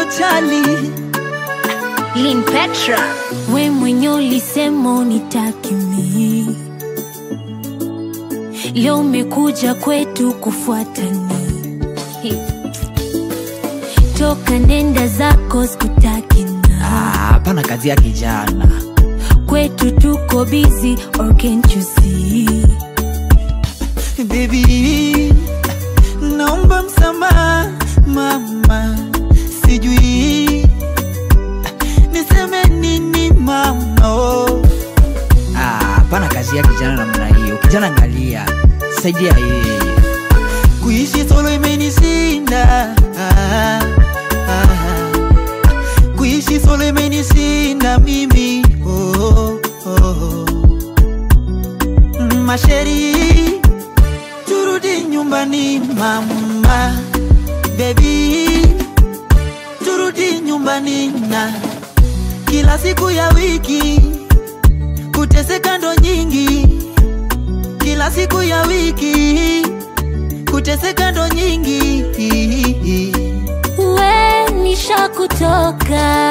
utojali Lin Petra. we mwenye ulisema unitaki mimi leo umekuja kwetu kufuatani toka nenda zako sikutaki na Ah, hapana kazi ya kijana kwetu tuko busy or can't you see Baby, naomba msamaha mama, sijui niseme nini mama. Oh. Ah, hapana kazi ya kijana namna hiyo. Kijana angalia, saidia yeye. Kuishi solo imenishinda ah, ah. Kuishi solo imenishinda mimi oh, oh, oh. Masheri, turudi nyumbani mama, baby, turudi nyumbani na kila siku ya wiki kuteseka ndo nyingi, kila siku ya wiki kuteseka ndo nyingi. we nishakutoka